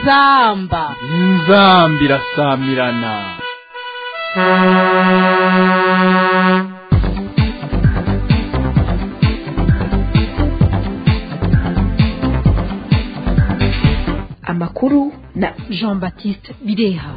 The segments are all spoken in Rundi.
inzamba inzamba irasamirana amakuru na jean baptiste bireha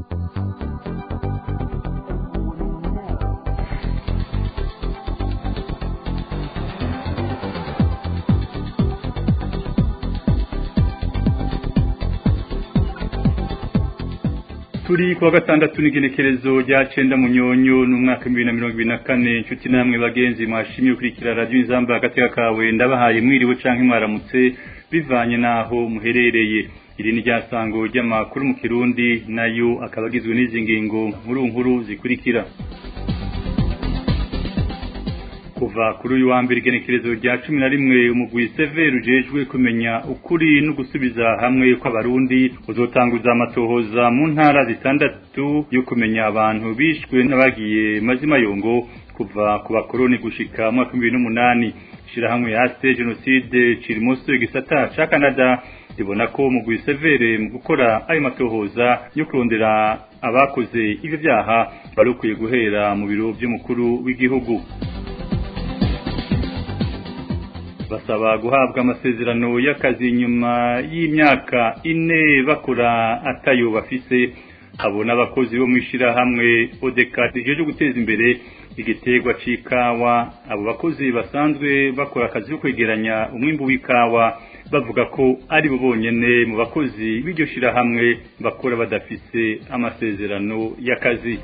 turi kuwa gatandatu n'igenekerezo rya cenda munyonyo n'umwaka w'ibihumbi bibiri na mirongo ibiri na kane inshuti namwe bagenzi mwashimye gukurikira radiyo inzamba agateka kawe ndabahaye mwiriwe canke mwaramutse bivanye n'aho muherereye iri ni ryasango ry'amakuru mu kirundi nayo akaba agizwe n'izi ngingo nkuru nkuru zikurikira kuva kuri uyu wa mbere igenekerezo rya cumi na rimwe umugwi severi ujejwe kumenya ukuri no gusubiza hamwe kw'abarundi uzotanguza amatohoza mu ntara zitandatu yo kumenya abantu bishwe n'abagiye mazima yongo kuva ku bakoroni gushika mu mwaka w'ibihumbi n'umunani ishirahamwe yase jenoside cirimoso igisata ca canada ribona ko umugwi severe mu gukora ayo matohoza yo kurondera abakoze ivyo vyaha bari ukwiye guhera mu biro vy'umukuru w'igihugu basaba guhabwa amasezerano y'akazi nyuma y'imyaka ine bakora atayo bafise abo n'abakozi bo mu ishyirahamwe odeka rijeje guteza imbere igiterwa c'ikawa abo bakozi basanzwe bakora akazi ko kwegeranya umwimbu w'ikawa bavuga ko ari bo bonyene mu bakozi b'iryo shirahamwe bakora badafise amasezerano y'akazi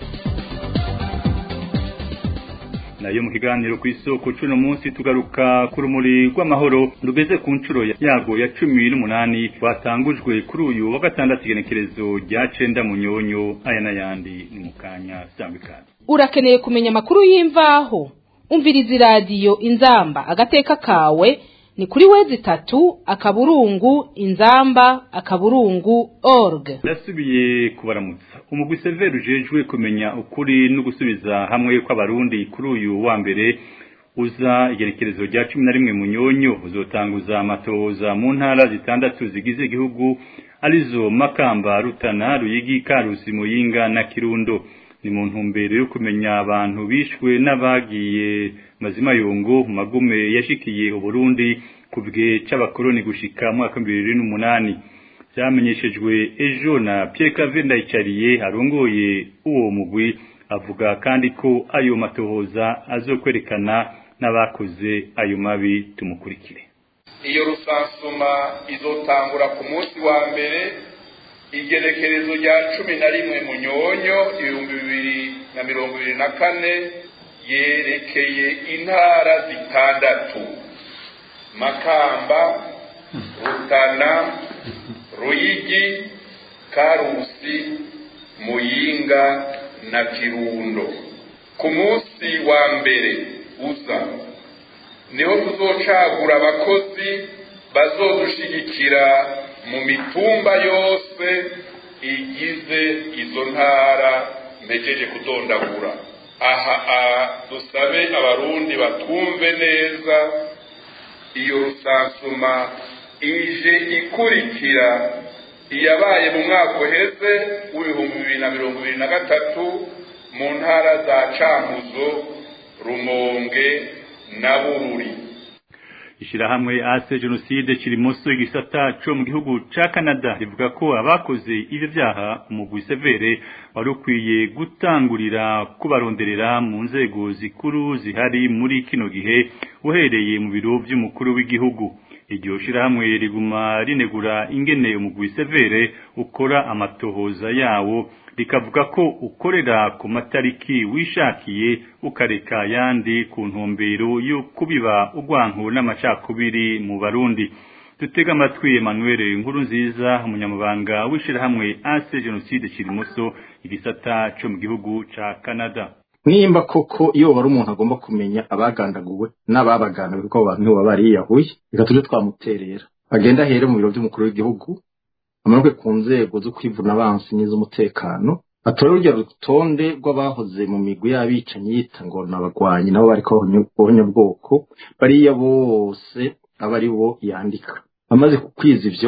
nayo mu kiganiro ku isoko cuno munsi tugaruka ku rumuri rw'amahoro rugeze ku nshuro yago ya cumi n'umunani rwatangujwe kuri uyu wa gatandatu igenekerezo rya cenda munyonyo aya n'ayandi ni mu kanya sambikana urakeneye kumenya amakuru y'imvaho umviriza iradiyo inzamba agateka kawe ni kuri wezi tatu akaburungu inzamba akaburungu org ndasubiye kubaramutsa umugwi severi ujejwe kumenya ukuri no gusubiza hamwe kw'abarundi kuri uyu wa mbere uza igenekerezo rya cumi na rimwe munyonyo uzotanguza amatohoza mu ntara zitandatu zigize igihugu arizo makamba rutana ruyigi karusi muyinga na kirundo ni mu ntumbero yo kumenya abantu bishwe n'abagiye mazima yongo mu magume yashikiye uburundi ku bwe c'abakoroni gushika mu mwaka bibiri n'umunani vyamenyeshejwe ejo na Pierre Cave Ndayicariye arongoye uwo mugwi avuga kandi ko ayo matohoza azokwerekana n'abakoze ayo mabi tumukurikire iyo rusansuma izotangura ku munsi wa mbere igenekerezo rya cumi na rimwe munyonyo ibihumbi bibiri na mirongo ibiri na kane yerekeye intara zitandatu makamba rutana ruyigi karusi muyinga na kirundo ku munsi wa mbere uza niho tuzocagura abakozi bazodushigikira mu mitumba yose igize izo ntara mpejeje kudondagura aha dusabe abarundi batumve neza iyo rusansuma ije ikurikira iyabaye mu mwaka uheze w'ibihumbi bibiri na mirongo ibiri na gatatu mu ntara za cankuzo rumonge na bururi ishirahamwe ase jenoside kirimoso igisata co mu gihugu ca Canada rivuga ko abakoze ivyo vyaha umugwi severe wari ukwiye gutangurira kubaronderera mu nzego zikuru zihari muri kino gihe uhereye mu biro vy'umukuru w'igihugu iryo shirahamwe riguma rinegura ingene umugwi severe ukora amatohoza yawo rikavuga ko ukorera ku matariki wishakiye ukareka yandi ku ntumbero yo kubiba urwanko n'amacakubiri mu barundi dutega amatwi Emmanuel nkuru nziza umunyamabanga w'ishirahamwe ase jenoside kirimoso igisata co mu gihugu ca Canada nimba koko iyo wari umuntu agomba kumenya abagandaguwe n'ababagandaguwe kuko abo bantu nibo baba bariyahuye reka tujye twamuterera agenda ahere mu biro by'umukuru w'igihugu amanuke ku nzego zo kwivuna abansi n'iz'umutekano atore urya rutonde rw'abahoze mu migwi y'abicanyi yita ngo ni abagwanyi nabo bariko bohonya bwoko bariya bose aba ari bo yandika amaze kukwiza ivyo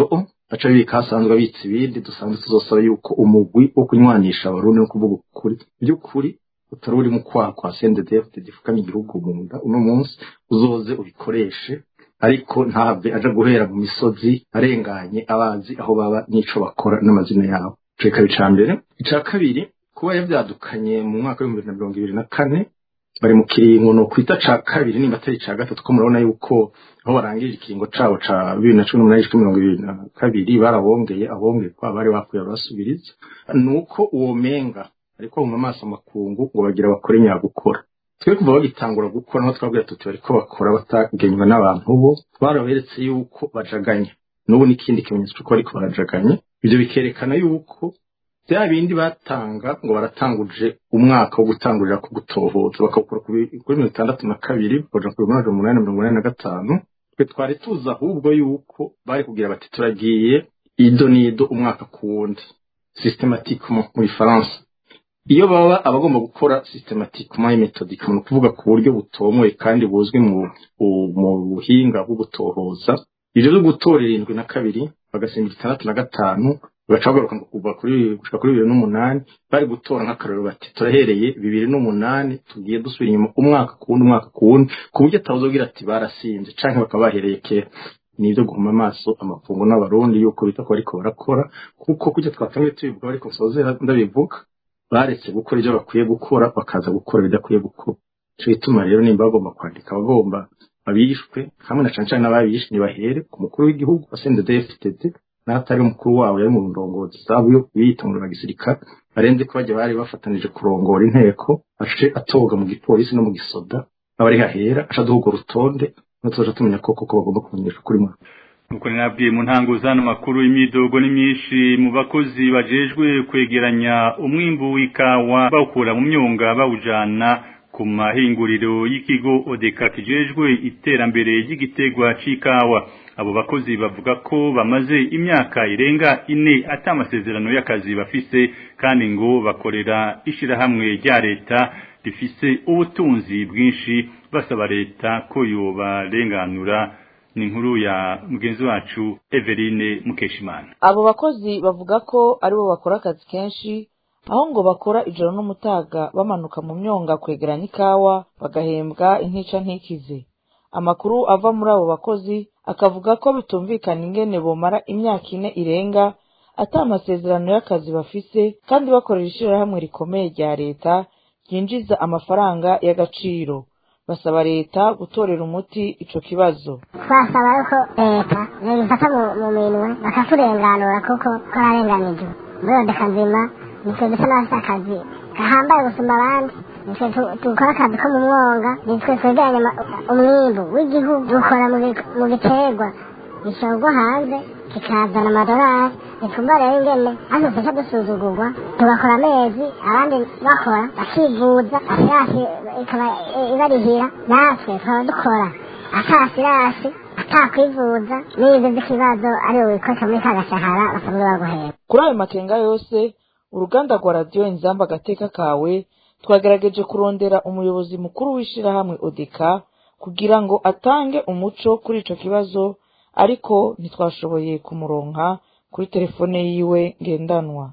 aca bibika hasanzwe abitsa ibindi dusanzwe tuzosaba yuko umugwi wo kunywanisha abarundi no kuvuga ukuri by'ukuri utari uri mu kwaha kwa CNDD-FDD gifukamye igihugu mu nda uno munsi uzoze ubikoreshe ariko ntave aja guhera mu misozi arenganye abazi aho baba n'ico bakora n'amazina yabo ico kikaba ica mbere ica kabiri kuba yavyadukanye mu mwaka w'ibihumbi bibiri na mirongo ibiri na kane bari mu kiringo no kwita ca kabiri nimba atari ca gatatu ko murabona yuko aho barangije ikiringo cabo ca bibiri na cumi n'umunani cumi mirongo ibiri na kabiri barabongeye abongerwa bari bakwiye barasubiriza nuko uwo menga ariko mu maso amakungu ngo bagira bakore nyagukora twe kuva bagitangura gukora naho twabwira tuti bariko bakora batagenywe n'abantu bo twaraberetse yuko bajaganya n'ubu n'ikindi kimenyetso c'uko bariko barajaganya ivyo bikerekana yuko bya bindi batanga ngo baratanguje umwaka wo gutangurira ku gutohoza bakawukora kuri mirongo itandatu na kabiri bakaja ku bihumbi umunani mirongo inani na gatanu twe twari tuzi ahubwo yuko bari kugira bati turagiye ido n'ido umwaka ku wundi systematiquement mu gifaransa iyo baba abagomba gukora systematiquement et méthodiquement ni ukuvuga ku buryo butomoye kandi buzwi mu mu buhinga bwo gutohoza ivyo vyo gutora irindwi na kabiri bagasimba itandatu na gatanu bagaca bagaruka ngo kuva kuri gushika kuri bibiri n'umunani bari gutora nk'akarero bati turahereye bibiri n'umunani tugiye dusubira inyuma umwaka ku wundi umwaka ku wundi ku buryo atawuzogira ati barasinze canke bakaba bahereye kera ni ibyo guhuma amaso amafungo n'abarundi yuko bita ko bariko barakora kuko kujya twatangiye tubivuga bariko nsozera ndabivuga baretse gukora ibyo bakwiye gukora bakaza gukora ibidakwiye gukora ico gituma rero nimba bagomba kwandika abagomba abishwe hamwe na cane cane n'ababishwe nibahere ku mukuru w'igihugu CNDD-FDD n'ahatari umukuru wabo yari mu ndongozi zabo yo biyitongo na gisirikare barenze ko bajya bari bafatanije kurongora inteko ace atoga mu gipolisi no mu gisoda abari hahera aca duhuga urutonde tuzoja tumenya koko ko bagomba kumenyesha kuri mwe nuko nabwiye mu ntango zano makuru imyidogo ni myinshi mu bakozi bajejwe kwegeranya umwimbu w'ikawa bawukura mu myonga bawujana ku mahinguriro y'ikigo odeka kijejwe iterambere ry'igitegwa c'ikawa abo bakozi bavuga ko bamaze imyaka irenga ine ata amasezerano y'akazi bafise kandi ngo bakorera ishirahamwe rya leta rifise ubutunzi bwinshi basaba leta ko yobarenganura ni inkuru ya mugenzi wacu Eveline Mukeshimana abo bakozi bavuga ko aribo bakora akazi kenshi aho ngo bakora ijoro n'umutaga bamanuka mu myonga kwegeranya ikawa bagahembwa intica ntikize amakuru ava muri abo bakozi akavuga ko bitumvikana ingene bomara imyaka ine irenga ata amasezerano y'akazi bafise kandi bakorera ishirahamwe rikomeye rya leta ryinjiza amafaranga y'agaciro basaba leta gutorera umuti ico kibazo twasaba yuko leta yobifata mu minwe bakaturenganura kuko twararenganijwe muri odeka nzima nitwe dusa n'abafite akazi gahambaye gusumba abandi nitwe dukora akazi ko mu mwonga nitwe twegeranya umwimbu w'igihugu dukora mu giterwa gishorwa hanze kikazana amadolari nitumva rero ingene hano tuca dusuzugurwa tugakora amezi abandi bakora bakivuza asirasi ikaba ibarihira natwe tukaba dukora atasirasi atakwivuza n'ibyo by'ikibazo ari wikoresha muri ka gashahara basanzwe baguhera kuri ayo makenga yose uruganda rwa radiyo inzamba agateka kawe twagerageje kurondera umuyobozi mukuru w'ishirahamwe odeka kugira ngo atange umuco kuri ico kibazo ariko ntitwashoboye kumuronka kuri telefone yiwe ngendanwa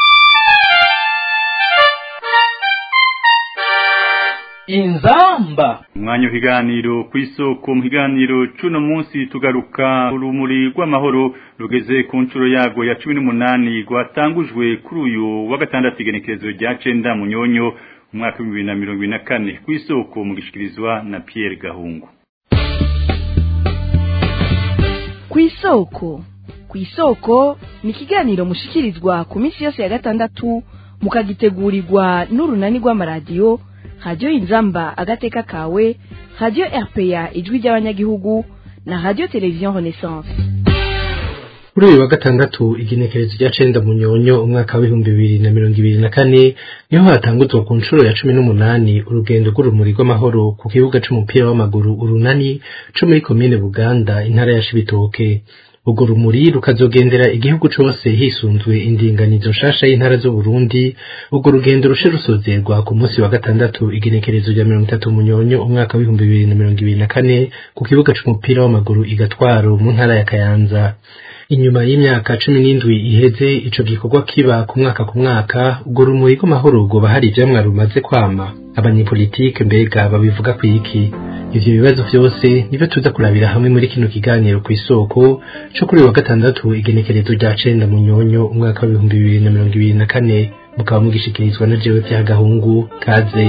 inzamba umwanya w'ikiganiro ku isoko mu kiganiro c'uno munsi tugaruka urumuri rw'amahoro rugeze ku nshuro yago ya cumi n'umunani rwatangujwe kuri uyu wa gatandatu igenekerezo rya cenda munyonyo umwaka w'ibihumbi bibiri na mirongo ibiri na kane ku isoko mu gishikirizwa na Pierre Gahungu ku isoko ku isoko ni ikiganiro mushikirizwa ku minsi yose ya gatandatu mukagitegurirwa n'urunani rw'amaradiyo radiyo inzamba agateka kawe radiyo rpa ijwi ry'abanyagihugu na radiyo televiziyo renaissance kuri uyu wa gatandatu igenekerezo rya cenda munyonyo umwaka w'ibihumbi bibiri na mirongo ibiri na kane niho hatanguzwa ku nshuro ya cumi n'umunani urugendo rw'urumuri rw'amahoro ku kibuga c'umupira w'amaguru urunani co muri komine buganda intara ya shibitoke urwo rumuri rukazogendera igihugu cose hisunzwe indinganizo nshasha y'intara z'uburundi urwo rugendo rushe rusozerwa ku munsi wa gatandatu igenekerezo rya mirongo itatu munyonyo umwaka w'ibihumbi bibiri na mirongo ibiri na kane ku kibuga c'umupira w'amaguru igatwaro mu ntara ya kayanza inyuma y'imyaka cumi n'indwi iheze ico gikorwa kiba ku mwaka ku mwaka urwo rumuri rw'amahoro rwoba hari ivyamwa rumaze kwama abanyepolitike mbega babivuga kwiki ivyo bibazo vyose nivyo tuza kurabira hamwe muri kino kiganiro kw'isoko co kuri uyu wa gatandatu igenekerezo rya cenda mu nyonyo umwaka w'ibihumbi bibiri na mirongo ibiri na kane mukaba mugishikirizwa na jewe vya gahungu kaze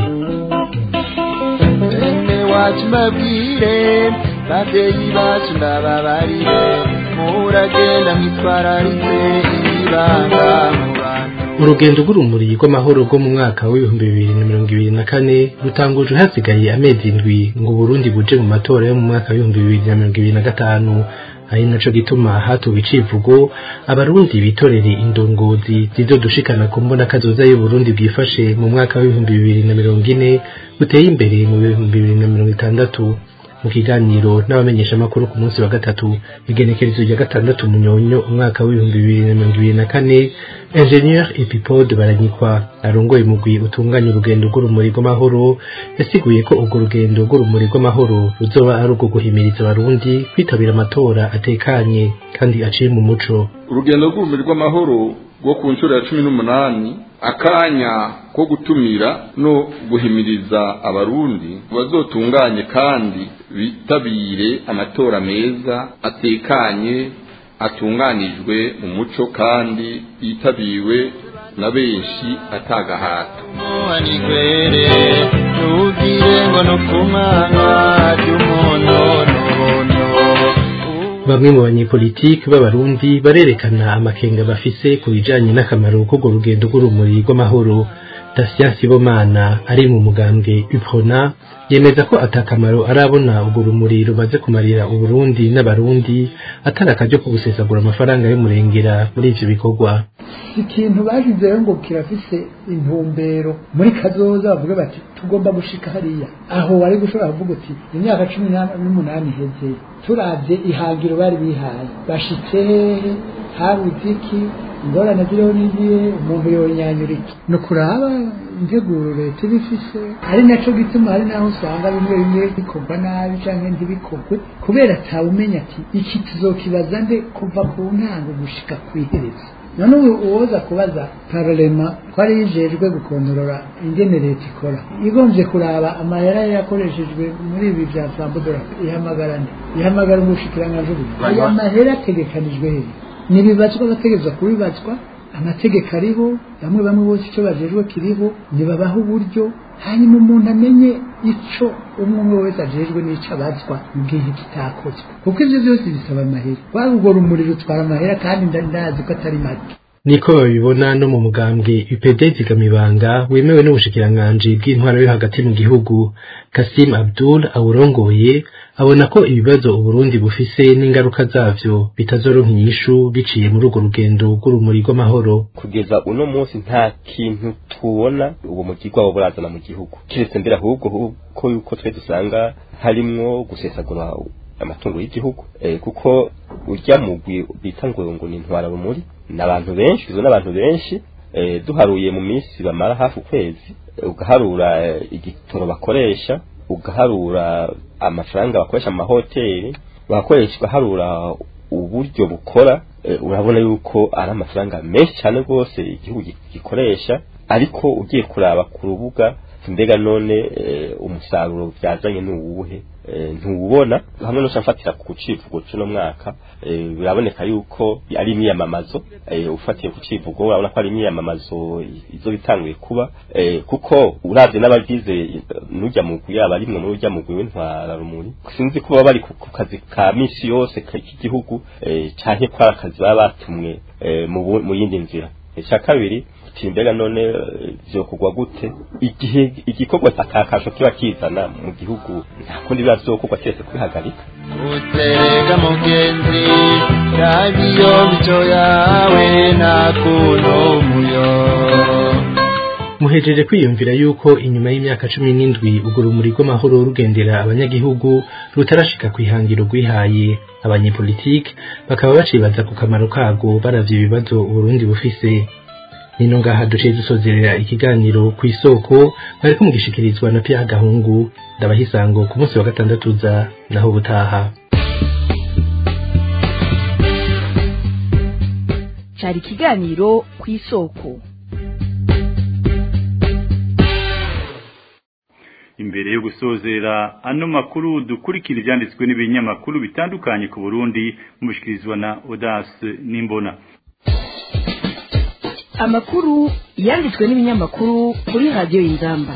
bene wacu mbabwire babyeyi bacu ndababarire muragenda mwitwararitse ibanga mu bantu urugendo rw'urumuri rw'amahoro rwo mu mwaka w'ibihumbi bibiri na mirongo ibiri na kane rutangujwe hasigaye amezi indwi ngo Burundi buje mu matora yo mu mwaka w'ibihumbi bibiri na mirongo ibiri na gatanu ari naco gituma hatuwe icivugo abarundi bitorere indongozi zizodushikana ku mbona kazoza y'uburundi bwifashe mu mwaka w'ibihumbi bibiri na mirongo ine buteye imbere mu bihumbi bibiri na mirongo itandatu mu kiganiro n'abamenyeshamakuru ku munsi wa gatatu igenekerezo rya gatandatu munyonyo umwaka w'ibihumbi bibiri na mirongo ibiri na kane ingenieur epipode baranyikwa arongoye umugwi utunganya urugendo rw'urumuri rw'amahoro yasiguye ko urwo rugendo rw'urumuri rw'amahoro ruzoba ari urwo guhimiriza abarundi kwitabira amatora atekanye kandi aciye mu muco urugendo rw'urumuri rw'amahoro rwo ku nshuro ya cumi n'umunani akanya ko gutumira no guhimiriza abarundi bazotunganye kandi bitabire amatora meza atekanye atunganijwe mu muco kandi yitabiwe na benshi atagahato muhanigwere ntugire ngo no ku mwana ry'umunonono bamwe mu banyepolitiki b'abarundi barerekana amakenga bafise ku bijanye n'akamaro k'urwo rugendo rw'urumuri rw'amahoro Dasien Sibomana ari mu mugambwe UPRONA yemeza ko atakamaro arabona urwo rumuri rumaze kumarira uburundi n'abarundi atari akaryo ko gusesagura amafaranga y'umurengera muri ivyo bikorwa ikintu bashizeho ngo kirafise intumbero muri kazoza bavuga bati tugomba gushika hariya aho wari gushobora kuvuga uti imyaka cumi n'umunani iheze turavye ihangiro bari bihaye bashitse hehe habuze iki ingorane ziriho n'igihe umuntu yonyanyura iki ni ukuraba integuro leta iba ifise ari naco gituma hari naho usanga bimwe bimwe bikorwa nabi canke ntibikorwe kubera atawumenya ati iki tuzokibaza nde kuva ku ntango gushika kw'iherezo none ubu uwoza kubaza pararema ko ari yijejwe gukontorora ingene leta ikora igombye kuraba amahera yakoreshejwe muri ibi bya fambodora ihamagarane ihamagara umushikiranganji aya mahera ategekanijwe hehe nibibazwa bategerezwa kubibazwa amategeko ariho bamwe bamwe bose icyo bajejwe kiriho nibabaha uburyo hanyuma umuntu amenye ico umwe umwe wese ajejwe n'ico abazwa mu gihe kitakozwe kuko ivyo byose bisaba amahera waba urwo rumuri rutwara amahera kandi ndazi ko atari make niko babibona no mu mugambwe UPD zigamibanga wemewe n'ubushikiranganji bw'intwaro yo hagati mu gihugu Kasim Abdul awurongoye abona ko ibibazo Uburundi bufise n'ingaruka zavyo bitazoronka inyishu biciye muri urwo rugendo rw'urumuri rw'amahoro kugeza uno munsi nta kintu tubona uwo mugirwa wabo burazana mu gihugu kiretse mbere ahubwo ko yuko twe dusanga harimwo gusesagura amatungo y'igihugu eh, kuko urya mugwi bita ngo ngo ni intwara rumuri n'abantu benshi bizwe n'abantu benshi eh, duharuye mu minsi bamara hafi ukwezi eh, ugaharura eh, igitoro bakoresha ugaharura amafaranga bakoresha mu mahoteli bakoresha ugaharura uburyo bukora eh, urabona yuko ari amafaranga menshi cyane rwose igihugu gikoresha ariko ugiye kuraba ku rubuga mbega none eh, umusaruro byazanye n'uwuhe ntuwubona hamwe no shafatira ku civugo cy'uno mwaka biraboneka yuko ari imyiyamamazo ufatiye ku civugo urabona ko ari imyiyamamazo izo bitanguye kuba kuko uravye n'abagize n'ujya mugwi yaba arimwe muri ujya mugwi w'intwara rumuri sinzi ko baba bari ku kazi ka misi yose k'igihugu canke ko ari akazi baba batumwe mu yindi nzira icya kabiri mbega none vyokugwa gute igihe igikorwa atakasho kiba kizana mu gihugu nta kundi biba vyokorwa kiretse kwihagarika utega mugenzi yabiyo mico yawe nta kuntu muyo muhejeje kwiyumvira yuko inyuma y'imyaka cumi n'indwi urwo rumuri rw'amahoro rugendera abanyagihugu rutarashika ku ihangiro rwihaye abanyepolitike bakaba bacibaza ku kamaro kago baravye ibibazo uburundi bufise nino ngaha duciye dusozerera ikiganiro ku isoko bariko mugishikirizwa na Pierre Gahungu ndabahisango ku munsi wa gatandatu za naho butaha cyari ikiganiro ku isoko imbere yo gusozera ano makuru dukurikira ibyanditswe n'ibinyamakuru bitandukanye ku Burundi mubishikirizwa na Audace Nimbona amakuru yanditswe n'ibinyamakuru kuri radiyo y'ingamba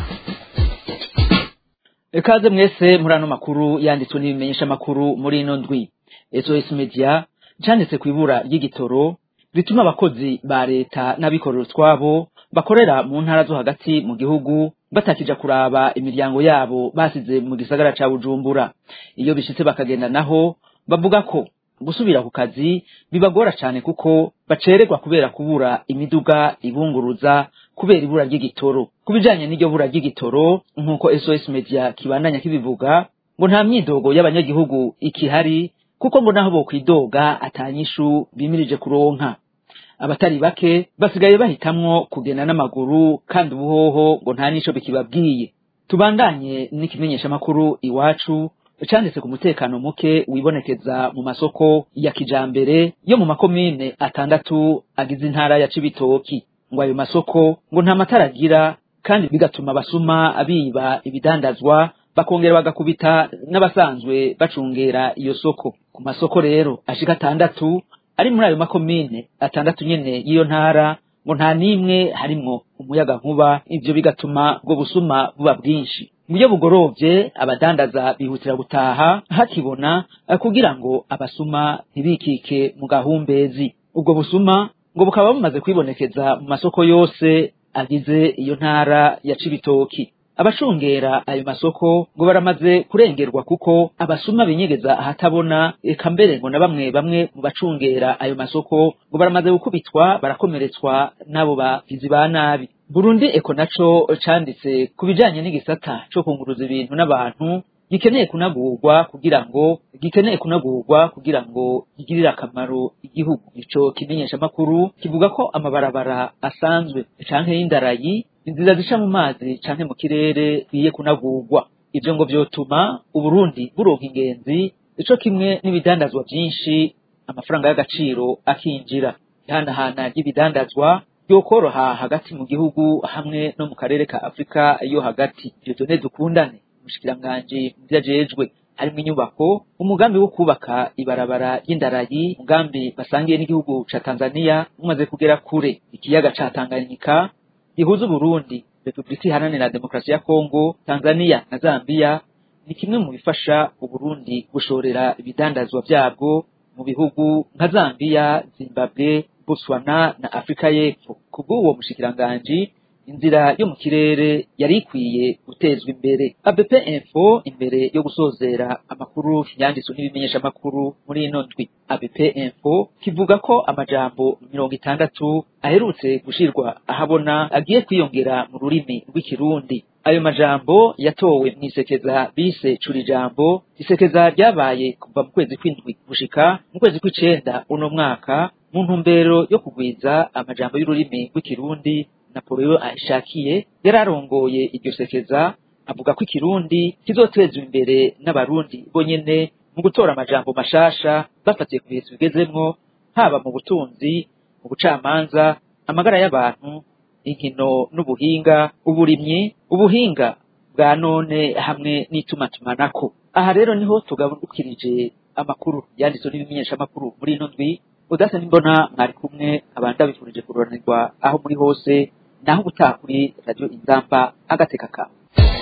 ikaze mwese muri ano makuru yanditswe n'ibimenyesha makuru muri ino ndwi SOS Media cyanditse ku ibura ry'igitoro rituma abakozi ba leta n'abikorera utwabo bakorera mu ntara zo hagati mu gihugu batakija kuraba imiryango yabo basize mu gisagara ca Bujumbura iyo bishitse bakagenda naho bavuga ko gusubira ku kazi bibagora cyane kuko bacererwa kubera kubura imiduga ibunguruza kubera ibura ry'igitoro ku bijanye n'iryo bura ry'igitoro nk'uko SOS Media kibandanya kibivuga ngo nta myidogo y'abanyagihugu ikihari kuko ngo naho bokwidoga atanyishu bimirije kuronka abatari bake basigaye bahitamwo kugenda n'amaguru kandi ubuhoho ngo nta nico bikibabwiye tubandanye n'ikimenyesha makuru iwacu canditse ku mutekano muke wibonekeza mu masoko ya kijambere yo mu makomine atandatu agize intara ya Cibitoki ngo ayo masoko ngo nta matara agira kandi bigatuma abasuma biba ibidandazwa bakongera bagakubita n'abasanzwe bacungera iyo soko ku masoko rero ashika atandatu ari muri ayo makomine atandatu nyene y'iyo ntara ngo nta n'imwe harimwo umuyaga nkuba ivyo bigatuma ubwo busuma buba bwinshi mu buryo bugorovye abadandaza bihutira gutaha hakibona kugira ngo abasuma ntibikike mu gahumbezi ubwo busuma ngo bukaba bumaze kwibonekeza mu masoko yose agize iyo ntara ya Cibitoki abacungera ayo masoko ngo baramaze kurengerwa kuko abasuma binyegeza ahatabona eka mbere ngo na bamwe bamwe mu bacungera ayo masoko ngo baramaze gukubitwa barakomeretswa n'abo bagizi ba nabi Burundi eko naco canditse ku bijanye n'igisata co kunguruza ibintu n'abantu gikeneye kunagurwa kugira ngo gikeneye kunagurwa kugira ngo gigirire akamaro igihugu ico kimenyesha makuru kivuga ko amabarabara asanzwe canke y'indarayi inzira zica mu mazi canke mu kirere biye kunagurwa ivyo ngo vyotuma uburundi buronka ingenzi ico kimwe n'ibidandazwa vyinshi amafaranga y'agaciro akinjira ihanahana ry'ibidandazwa yokoroha hagati mu gihugu hamwe no mu karere ka afurika yo hagati ivyo done dukundane umushikiranganji mu vyajejwe harimwo inyubako umugambi wo kubaka ibarabara ry'indarayi umugambi basangiye n'igihugu ca tanzania umaze kugera kure ikiyaga ca tanganyika gihuza uburundi repubulika iharanira demokarasi ya kongo tanzania na zambia ni kimwe mu bifasha uburundi gushorera ibidandazwa vyabwo mu bihugu nka zambia zimbabwe botswana na afurika y'epfo kubw'uwo mushikiranganji inzira yo mu kirere yari ikwiye gutezwa imbere ABP Info imbere yo gusozera amakuru yanditswe n'ibimenyesha amakuru muri ino ndwi ABP Info kivuga ko amajambo mirongo itandatu aherutse gushirwa ahabona agiye kwiyongera mu rurimi rw'ikirundi ayo majambo yatowe mwisekeza bise curi jambo isekeza ryabaye kuva mu kwezi kw'indwi gushika mu kwezi kw'icenda uno mwaka mu ntumbero yo kugwiza amajambo y'ururimi rw'ikirundi Napoleon ahishakiye yararongoye iryo sekeza avuga ko ikirundi kizotezwa imbere n'abarundi bonyene mu gutora amajambo mashasha bafatiye ku bihe bigezemwo haba mu butunzi mu bucamanza amagara y'abantu inkino n'ubuhinga uburimyi ubuhinga bwa none hamwe n'itumatumanako aha rero niho tugabukirije amakuru yanditswe n'ibimenyesha amakuru muri ino ndwi udasa n'imbona mwari kumwe abandi bifurije kuroranirwa aho muri hose naho ubutaha kuri radiyo inzamba agateka kawe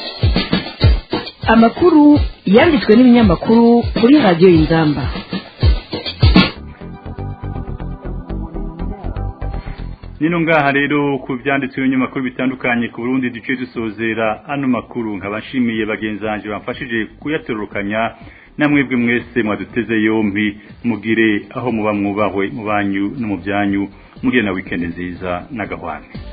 amakuru yanditswe n'ibinyamakuru kuri radiyo inzamba nino ngaha rero ku byanditswe n'ibinyamakuru bitandukanye ku Burundi duce dusozera ano makuru nkabashimiye bagenzi banje bamfashije kuyaterurukanya namwebwe mwese mwaduteze yombi mugire aho muba mwubahwe mu banyu no mu byanyu mugire na weekend nziza n'agahwane